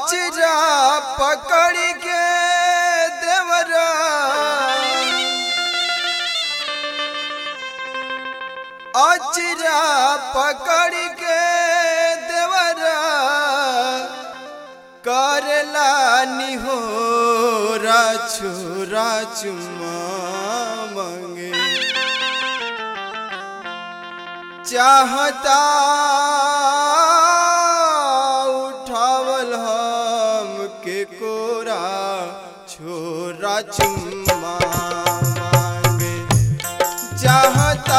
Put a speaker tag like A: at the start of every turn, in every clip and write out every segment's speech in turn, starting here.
A: अचरा पकड़ के देवरा अचरा पकड़ के देवरा करला निहोरा छोरा चुमा मंगे चाहता उठावल हम के कोरा छोरा चुम्मा मांगे चाहता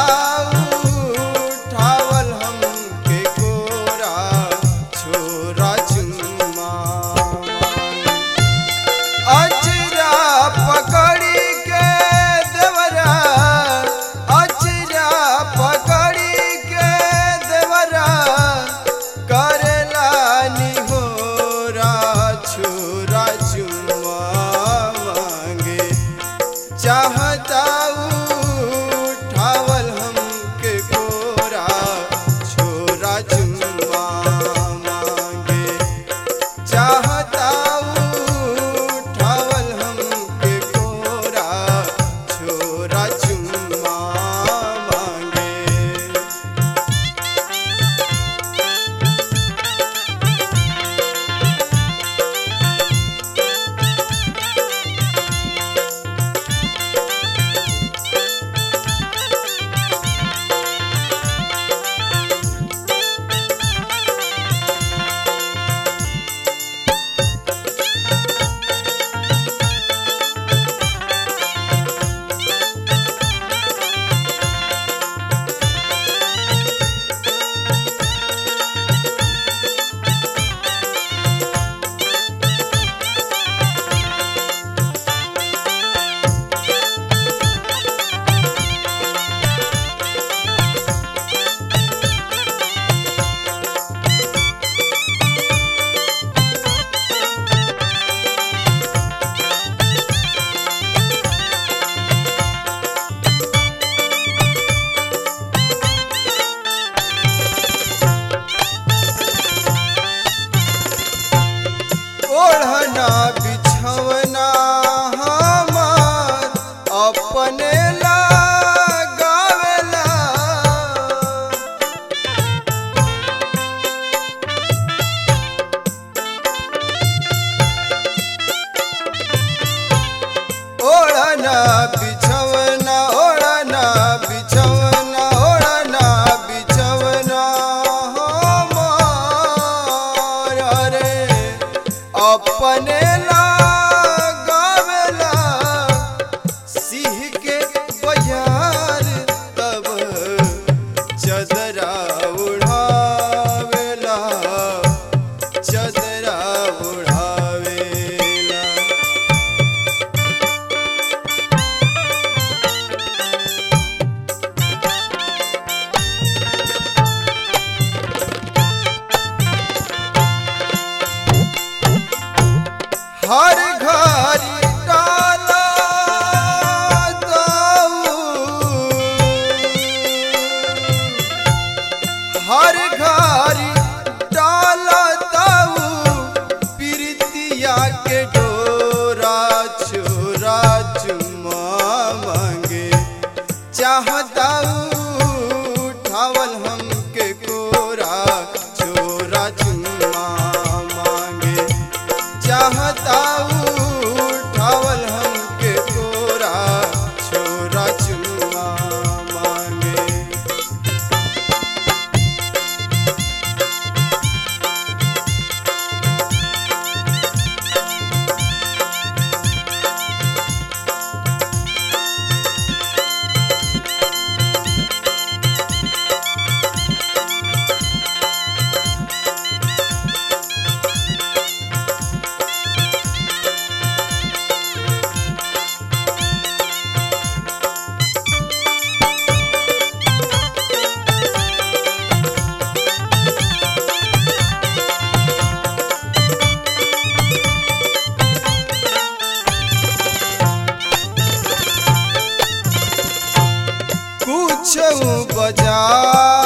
A: उठावल हम के कोरा छोरा चुम्मा मांगे अचरा पकड़ी के देवरा अचरा पकड़ी के देवरा करला निहोरा छोरा चुम्मा मांगे चाहता उठावल हमके कोरा छोरा चुम्मा मांगे चाहता उठावल हमके कोरा छोरा चुम्मा मांगे ओढ़ना बिछवना हमार अपने लगावेला ओढ़ना बिछवना ओढ़ना बिछवना ओढ़ना बिछवना हमार रे अपने लगावेला सिंह के बजार तब चदरा उड़ावेला चदरा उड़ावेला हर घर डाला दाऊ हर घर डाला दाऊ प्रीतिया के डोरा छोरा चुमा मांगे चाहता उठावल हमके कोरा छोरा चुम्मा मांगे चाहता उठावल हमके कोरा छोरा चुम्मा मांगे कुछ बजा